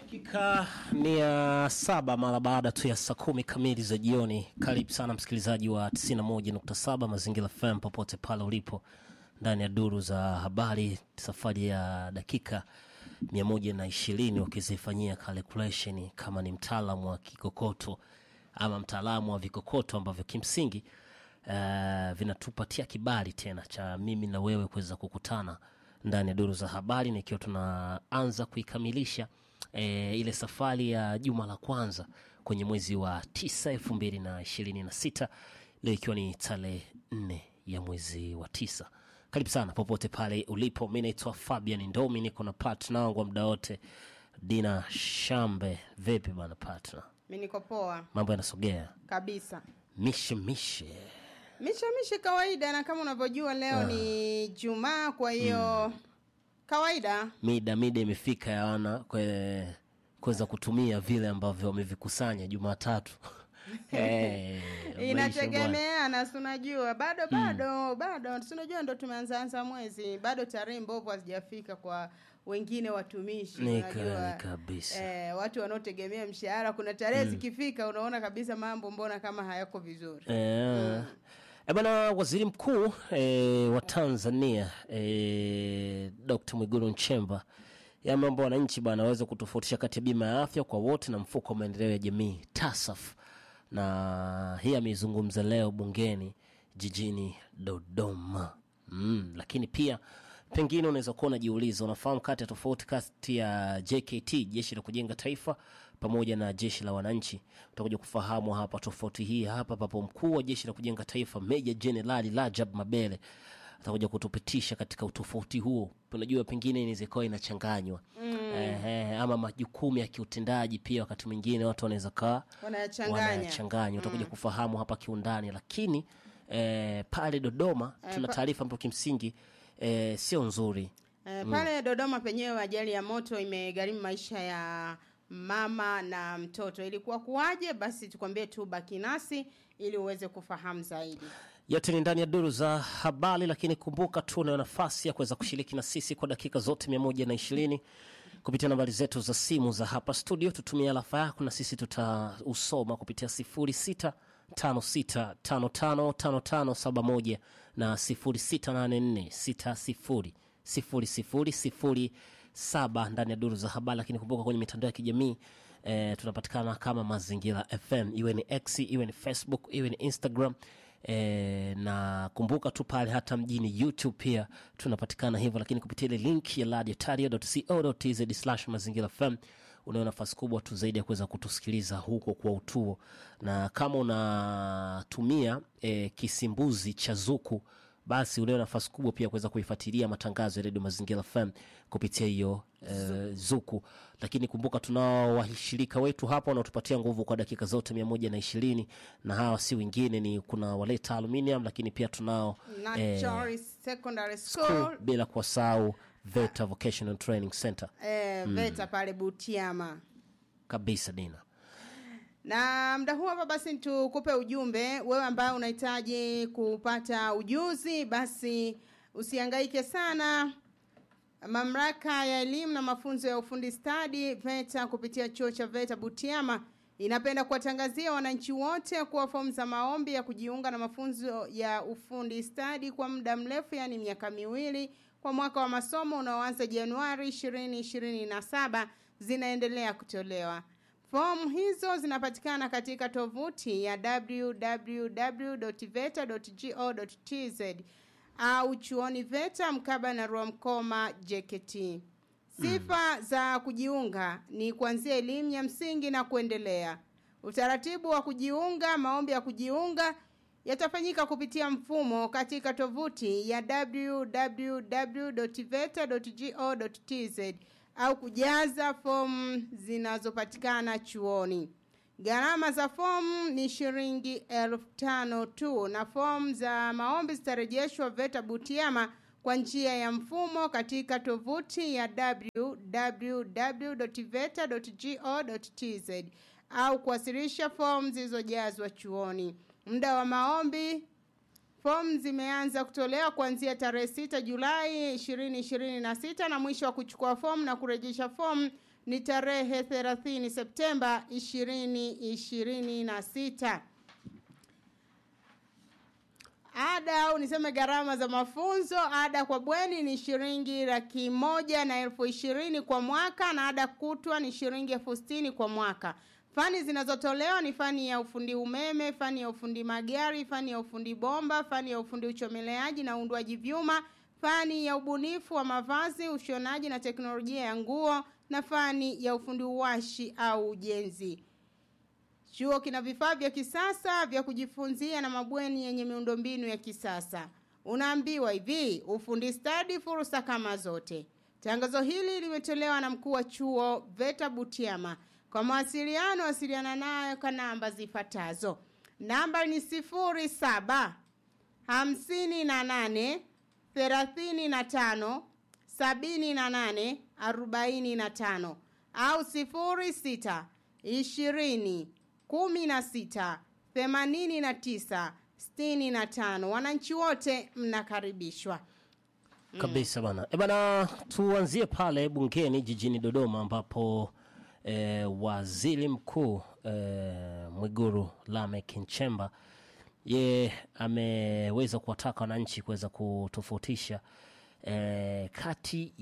Dakika mia saba mara baada tu ya saa kumi kamili za jioni. Karibu sana msikilizaji wa 91.7 Mazingira FM popote pale ulipo, ndani ya duru za habari, safari ya dakika 120 wakizifanyia calculation kama ni mtaalamu wa kikokoto ama mtaalamu wa vikokoto ambavyo kimsingi uh, vinatupatia kibali tena cha mimi na wewe kuweza kukutana ndani ya duru za habari, nikiwa tunaanza kuikamilisha e, ile safari ya juma la kwanza kwenye mwezi wa tisa elfu mbili na ishirini na sita leo ikiwa ni tarehe nne ya mwezi wa tisa. Karibu sana popote pale ulipo. Mi naitwa Fabian Ndomi, niko na partner wangu wa muda wote Dina Shambe. Vipi bana partner, Mi niko poa mambo yanasogea kabisa, mishe mishe mishe mishe kawaida, na kama unavyojua leo ni Jumaa, kwa hiyo kawaida mida mida imefika ya wana kwe- kuweza kutumia vile ambavyo wamevikusanya Jumatatu. Eh, maisha bwana. inategemeana, si unajua bado bado bado, si unajua ndo tumeanzaanza mwezi, bado tarehe mbovu hazijafika kwa wengine watumishi, Ni unajua kweli kabisa. eh, watu wanaotegemea mshahara, kuna tarehe zikifika, unaona kabisa mambo mbona kama hayako vizuri. Eh, eh, bwana waziri mkuu eh, wa Tanzania eh, Dr. Mwigulu Nchemba yameomba wananchi bwana waweze kutofautisha kati ya bima ya afya kwa wote na mfuko wa maendeleo ya jamii TASAF, na hii ameizungumza leo bungeni jijini Dodoma. Mm, lakini pia pengine unaweza kuwa unajiuliza, unafahamu kati ya tofauti kati ya JKT, jeshi la kujenga taifa, pamoja na jeshi la wananchi. Utakuja kufahamu hapa tofauti hii hapa, papo mkuu wa jeshi la kujenga taifa Meja Jenerali Rajab Mabele atakuja kutupitisha katika utofauti huo. Unajua, pengine inaweza ikawa inachanganywa Ehe, ama majukumu ya kiutendaji pia, wakati mwingine watu wanaweza kaa Wanayachanganya. wanayachanganya. Utakuja kufahamu hapa kiundani, lakini eh, pale Dodoma tuna pa- taarifa ambayo kimsingi eh, sio nzuri. Eh, pale Dodoma penyewe ajali ya moto imegharimu maisha ya mama na mtoto. Ilikuwa kuwaje? Basi tukwambie tu, baki nasi ili uweze kufahamu zaidi. Yote ni ndani ya duru za habari, lakini kumbuka tu unayo nafasi ya kuweza kushiriki na sisi kwa dakika zote mia moja na ishirini kupitia nambari zetu za simu za hapa studio. Tutumia alafa yako na sisi tutausoma kupitia sifuri sita tano sita tano tano tano tano saba moja na sifuri sita nane nne sita sifuri sifuri sifuri sifuri saba ndani ya duru za habari. Lakini kumbuka kwenye mitandao ya kijamii eh, tunapatikana kama Mazingira FM, iwe ni X, iwe ni Facebook, iwe ni Instagram e, na kumbuka tu pale hata mjini YouTube pia tunapatikana hivyo, lakini kupitia ile link ya radiotario.co.tz slash mazingira FM unayo nafasi kubwa tu zaidi ya kuweza kutusikiliza huko kwa utuo, na kama unatumia e, kisimbuzi cha Zuku basi unayo nafasi kubwa pia kuweza kuifuatilia matangazo ya redio Mazingira FM kupitia hiyo eh, Zuku. Lakini kumbuka tunao washirika wetu hapa wanaotupatia nguvu kwa dakika zote mia moja na ishirini na hawa si wengine ni kuna Waleta Aluminium, lakini pia tunao eh, Nachari Secondary School, School bila kuwasahau VETA Vocational Training Center eh, VETA pale Butiama. kabisa. Dina Na mda huu hapa basi tukupe ujumbe wewe ambaye unahitaji kupata ujuzi, basi usihangaike sana. Mamlaka ya elimu na mafunzo ya ufundi stadi VETA kupitia chuo cha VETA Butiama inapenda kuwatangazia wananchi wote kuwa fomu za maombi ya kujiunga na mafunzo ya ufundi stadi kwa muda mrefu, yaani miaka miwili kwa mwaka wa masomo unaoanza Januari 2027 zinaendelea kutolewa. Fomu hizo zinapatikana katika tovuti ya www.veta.go.tz au chuoni VETA mkaba na Rwamkoma JKT. Sifa za kujiunga ni kuanzia elimu ya msingi na kuendelea. Utaratibu wa kujiunga, maombi ya kujiunga yatafanyika kupitia mfumo katika tovuti ya www.veta.go.tz au kujaza fomu zinazopatikana chuoni. Gharama za fomu ni shilingi elfu tano tu na fomu za maombi zitarejeshwa VETA Butiama kwa njia ya mfumo katika tovuti ya www.veta.go.tz au kuwasilisha fomu zilizojazwa chuoni. Muda wa maombi Fomu zimeanza kutolewa kuanzia tarehe 6 Julai 2026 na mwisho wa kuchukua fomu na kurejesha fomu ni tarehe 30 Septemba 2026. Ada au niseme gharama za mafunzo, ada kwa bweni ni shilingi laki moja na elfu ishirini kwa mwaka na ada kutwa ni shilingi elfu sitini kwa mwaka. Fani zinazotolewa ni fani ya ufundi umeme, fani ya ufundi magari, fani ya ufundi bomba, fani ya ufundi uchomeleaji na uundwaji vyuma, fani ya ubunifu wa mavazi, ushonaji na teknolojia ya nguo na fani ya ufundi uwashi au ujenzi. Chuo kina vifaa vya kisasa vya kujifunzia na mabweni yenye miundombinu ya kisasa. Unaambiwa hivi, ufundi stadi fursa kama zote. Tangazo hili limetolewa na mkuu wa chuo Veta Butiama. Kwa mawasiliano wasiliana nayo kwa namba zifuatazo. Namba ni sifuri saba hamsini na nane thelathini na tano sabini na nane arobaini na tano au sifuri sita ishirini kumi na sita themanini na tisa sitini na tano. Wananchi wote mnakaribishwa. kabisa bana e bana tuanzie pale bungeni jijini dodoma ambapo e, waziri mkuu e, mwiguru lamek nchemba ye ameweza kuwataka wananchi kuweza kutofautisha e, kati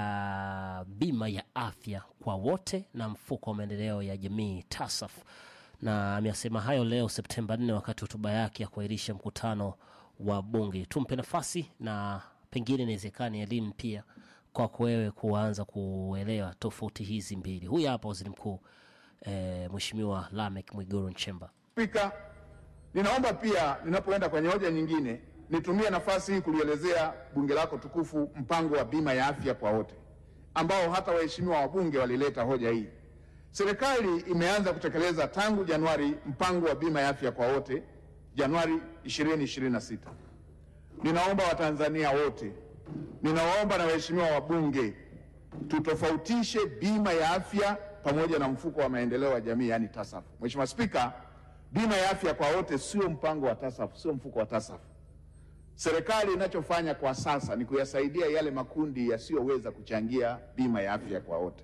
ya bima ya afya kwa wote na mfuko wa maendeleo ya jamii tasaf na ameyasema hayo leo septemba 4 wakati hotuba yake ya kuahirisha mkutano wa bunge tumpe nafasi na pengine inawezekana elimu pia kwako wewe kuanza kuelewa tofauti hizi mbili huyu hapa waziri mkuu e, mweshimiwa lamek mwiguru nchemba Spika, ninaomba pia ninapoenda kwenye hoja nyingine nitumie nafasi hii kulielezea bunge lako tukufu mpango wa bima ya afya kwa wote ambao hata waheshimiwa wabunge walileta hoja hii. Serikali imeanza kutekeleza tangu Januari mpango wa bima ya afya kwa wote Januari 2026. Ninaomba Watanzania wote, ninawaomba na waheshimiwa wabunge tutofautishe bima ya afya pamoja na mfuko wa maendeleo ya jamii yani TASAF. Mheshimiwa Spika, bima ya afya kwa wote sio mpango wa TASAF, sio mfuko wa TASAF. Serikali inachofanya kwa sasa ni kuyasaidia yale makundi yasiyoweza kuchangia bima ya afya kwa wote,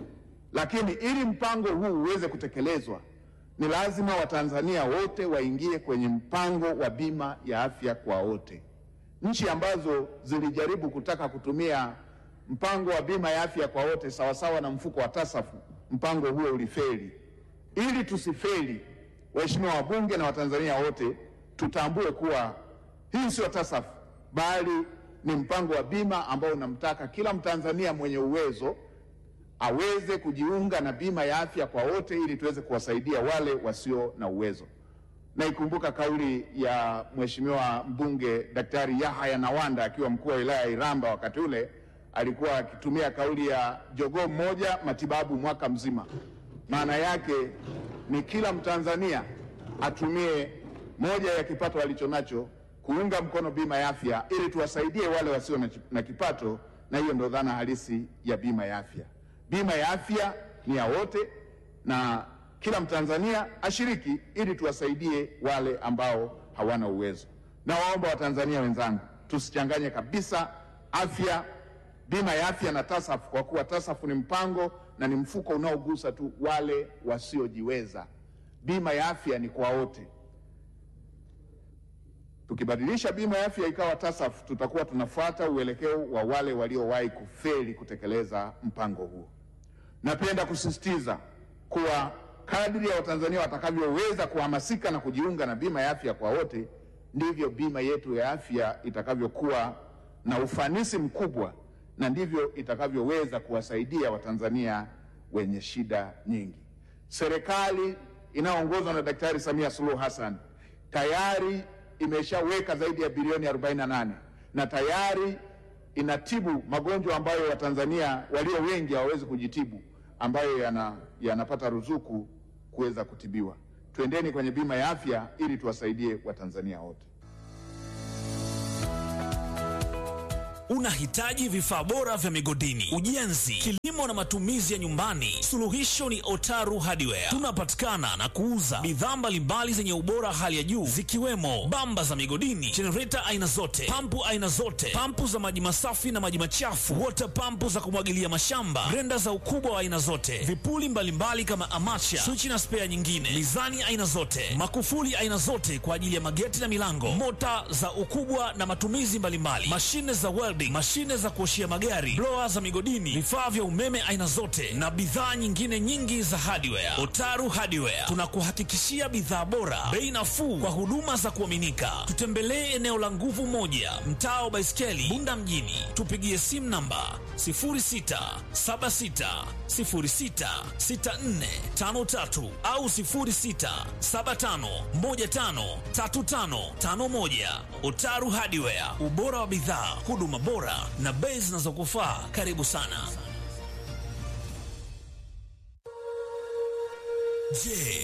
lakini ili mpango huu uweze kutekelezwa ni lazima Watanzania wote waingie kwenye mpango wa bima ya afya kwa wote. Nchi ambazo zilijaribu kutaka kutumia mpango wa bima ya afya kwa wote sawasawa na mfuko wa tasafu, mpango huo ulifeli. Ili tusifeli, waheshimiwa wabunge na Watanzania wote tutambue kuwa hii sio tasafu, bali ni mpango wa bima ambao unamtaka kila Mtanzania mwenye uwezo aweze kujiunga na bima ya afya kwa wote ili tuweze kuwasaidia wale wasio na uwezo. Naikumbuka kauli ya Mheshimiwa mbunge Daktari Yahaya Nawanda akiwa mkuu wa wilaya ya Iramba, wakati ule alikuwa akitumia kauli ya jogoo mmoja matibabu mwaka mzima. Maana yake ni kila Mtanzania atumie moja ya kipato alichonacho kuunga mkono bima ya afya ili tuwasaidie wale wasio na, na kipato, na hiyo ndo dhana halisi ya bima ya afya. Bima ya afya ni ya wote na kila Mtanzania ashiriki ili tuwasaidie wale ambao hawana uwezo. Na waomba Watanzania wenzangu, tusichanganye kabisa afya, bima ya afya na TASAF, kwa kuwa TASAF ni mpango na ni mfuko unaogusa tu wale wasiojiweza. Bima ya afya ni kwa wote. Tukibadilisha bima ya afya ikawa TASAF, tutakuwa tunafuata uelekeo wa wale waliowahi kufeli kutekeleza mpango huo. Napenda kusisitiza kuwa kadri ya Watanzania watakavyoweza kuhamasika na kujiunga na bima ya afya kwa wote, ndivyo bima yetu ya afya itakavyokuwa na ufanisi mkubwa na ndivyo itakavyoweza kuwasaidia Watanzania wenye shida nyingi. Serikali inayoongozwa na Daktari Samia Suluhu Hassan tayari imeshaweka zaidi ya bilioni 48 na tayari inatibu magonjwa ambayo Watanzania walio wengi hawawezi kujitibu ambayo yana, yanapata ruzuku kuweza kutibiwa. Twendeni kwenye bima ya afya ili tuwasaidie Watanzania wote. Unahitaji vifaa bora vya migodini, ujenzi, kilimo na matumizi ya nyumbani? Suluhisho ni Otaru Hardware. Tunapatikana na kuuza bidhaa mbalimbali zenye ubora hali ya juu zikiwemo bamba za migodini, jenereta aina zote, pampu aina zote, pampu za maji masafi na maji machafu, water pampu za kumwagilia mashamba, grenda za ukubwa wa aina zote, vipuli mbalimbali kama amacha, swichi na spea nyingine, mizani aina zote, makufuli aina zote kwa ajili ya mageti na milango, mota za ukubwa na matumizi mbalimbali, mashine za welding, mashine za kuoshia magari, blower za migodini, vifaa vya umeme aina zote na bidhaa nyingine nyingi za hardware. Otaru Hardware tunakuhakikishia bidhaa bora, bei nafuu kwa huduma za kuaminika. Tutembelee eneo la Nguvu Moja, mtaa wa Baiskeli, Bunda mjini. Tupigie simu namba 0676066453 au 0675153551. Otaru Hardware, ubora wa bidhaa, huduma bora na bei zinazokufaa. Karibu sana. Je,